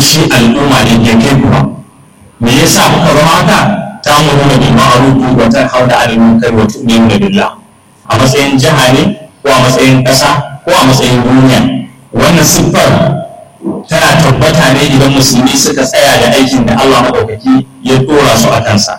shi al'umma ne ya kai kuma me yasa kuka zama haka ta muruna bil ma'ruf wa tanhauna 'anil munkar wa tu'minuna billah a matsayin jiha ne ko a matsayin ƙasa ko a matsayin duniya wannan siffar tana tabbata ne idan musulmi suka tsaya da aikin da Allah maɗaukaki ya ɗora su a kansa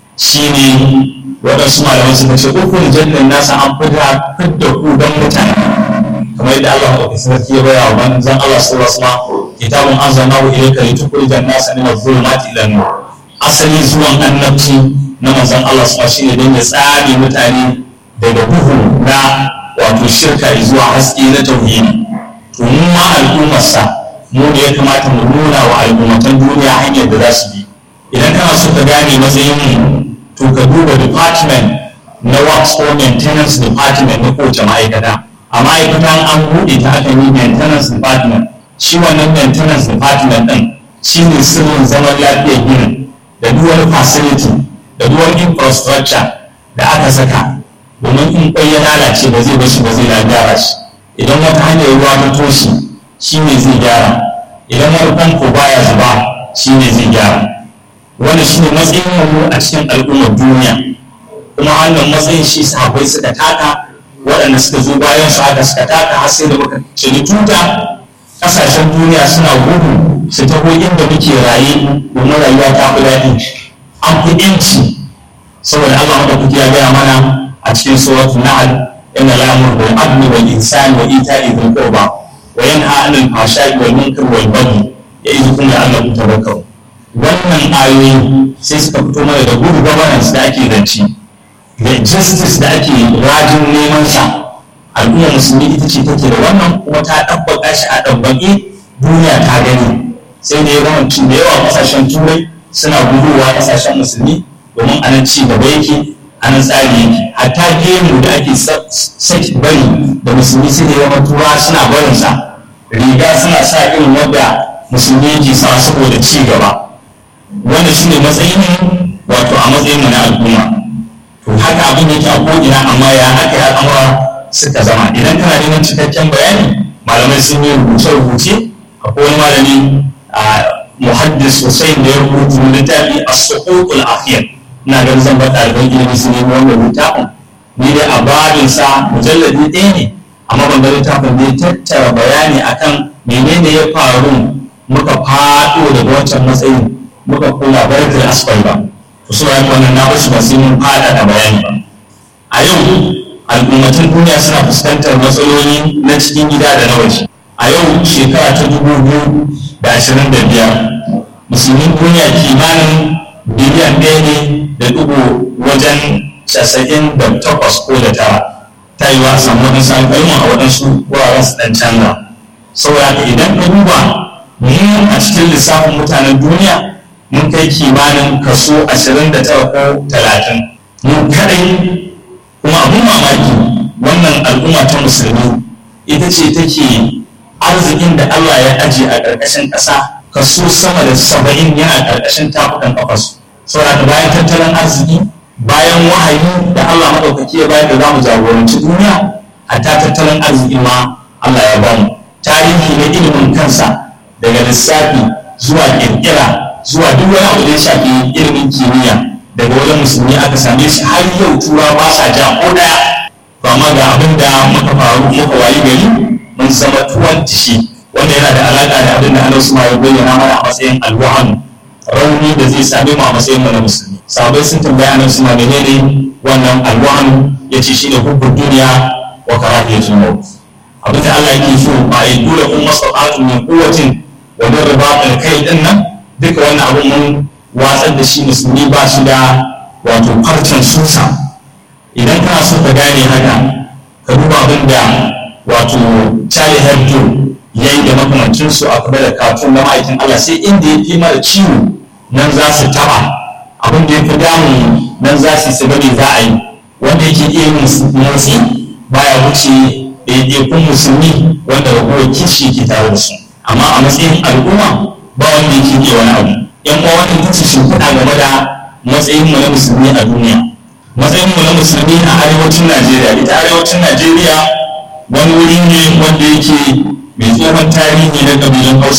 shine waɗansu malamai suka ce ukun jannan nasa an fita fidda ku don mutane kamar yadda Allah maɗaukaki sarki ya baya wa manzon Allah sallallahu alaihi wasallam kitabun anzalnahu ilayka litukhrijan nasa min adh-dhulumati ila an-nur asali zuwan annabci na manzon Allah sallallahu shine don ya tsare mutane daga duhu na wato shirka zuwa haske na tauhidi to mu ma al'ummarsa mu ne ya kamata mu nuna wa al'ummatan duniya hanyar da za su bi idan kana so ka gane matsayin mu to ka duba department na works ko maintenance department na kowace ma'aikata a ma'aikatan an buɗe ta akan yi maintenance department shi wannan maintenance department ɗin shi ne sirrin zaman lafiyar ginin da duwar facility da duwar infrastructure da aka saka domin in kwai ya lalace ba zai bashi ba zai gyara shi idan wata hanyar ruwa ta toshe shi ne zai gyara idan wani famfo baya zuba shi ne zai gyara wani shi ne matsayin mu a cikin al'ummar duniya kuma wannan matsayin shi sahabbai suka taka waɗanda suka zo bayan su haka suka taka har sai da muka ciri tuta ƙasashen duniya suna gudu su taho inda muke raye domin rayuwa ta fi daɗi an fi ƴanci saboda Allah maɗaukaki ya gaya mana a cikin suratul nahl inna la ya'muru bil adli wal ihsani wa ita'i dhil qurba wa yanha 'anil fahsha'i wal munkari wal baghi ya'idukum la'allakum tadhakkarun wannan ayoyi sai suka fito mana da good governance da ake zance da justice da ake rajin neman sa al'umma musulmi ita ce take da wannan kuma ta ɗabbaka shi a ɗabbaƙe duniya ta gani sai da ya zama da yawa ƙasashen turai suna guduwa ƙasashen musulmi domin anan ci gaba yake anan tsari yake hatta gemu da ake saki bari da musulmi sai da yawa tura suna barinsa riga suna sa irin wanda musulmi yake sa saboda ci gaba wanda shi ne matsayin wato a matsayin mu na al'umma to haka abin yake a ko'ina amma ya haka ya al'amura suka zama idan kana neman cikakken bayani malamai sun yi rubuce-rubuce akwai wani malami a muhaddis Hussein da ya rubuta littafi a suqutul akhir ina ganin zan bar ɗaliban ilimi su nemi wannan littafin ni dai a babin sa mujalladi ɗaya ne amma ban ga littafin da ya tattara bayani akan menene ya faru muka faɗo daga wancan matsayin muka kula barkar asfal ba to su bayan wannan na basu ba sai mun fada da bayani ba a yau al'ummatan duniya suna fuskantar matsaloli na cikin gida da na waje a yau shekara ta dubu biyu da ashirin da biyar musulmin duniya kimanin biliyan ɗaya ne da dubu wajen casa'in da takwas ko da tara ta yi wa samu waɗansu alƙalman a waɗansu wuraren su ɗan canza saboda haka idan ka duba mu a cikin lissafin mutanen duniya mun kai kimanin kaso ashirin da tara ko talatin mu kaɗai kuma abin mamaki wannan al'umma ta musulmi ita ce take arzikin da Allah ya aje a ƙarƙashin ƙasa kaso sama da saba'in yana ƙarƙashin tafukan ƙafasu saboda bayan tattalin arziki bayan wahayi da Allah maɗaukaki ya bayar da za mu jagoranci duniya hatta tattalin arziki ma Allah ya bamu tarihi na ilimin kansa daga lissafi zuwa ƙirƙira zuwa duk wani abu da ya shafi ilimin kimiyya daga wajen musulmi aka same shi har yau tura ba sa ja ko ɗaya ba ma ga abin da muka faru muka wayi gari mun zama tuwon tishi wanda yana da alaƙa da abin da Allah su ya bayyana mana a matsayin alwahan rauni da zai same mu a matsayin mu na musulmi sahabbai sun tambaya nan suna menene wannan alwahan ya ce shine hubbun duniya wa karahiyatul maut abin da Allah yake so ba yi dole kun masaqatu min quwwatin wa min ribatil kai din nan duka wannan abin mun watsar da shi musulmi ba shi da wato farcen susa idan kana so ka gane haka ka duba abin da wato Charlie Hebdo ya yi da makamancinsu a kuma da kafin na ma'aikin Allah sai inda ya fi mara ciwo nan za su taba abin da ya fi damu nan za su su gani za a yi wanda yake iya yin motsi baya wuce ɗaiɗaikun musulmi wanda ragowar kishi ke tare da su amma a matsayin al'umma ba wanda yake iya wani abu yan uwa wannan ita ce shimfiɗa game da matsayin mu na musulmi a duniya matsayin mu na musulmi a arewacin Najeriya ita arewacin Najeriya wani wuri ne wanda yake mai tsohon tarihi na kabilan Hausa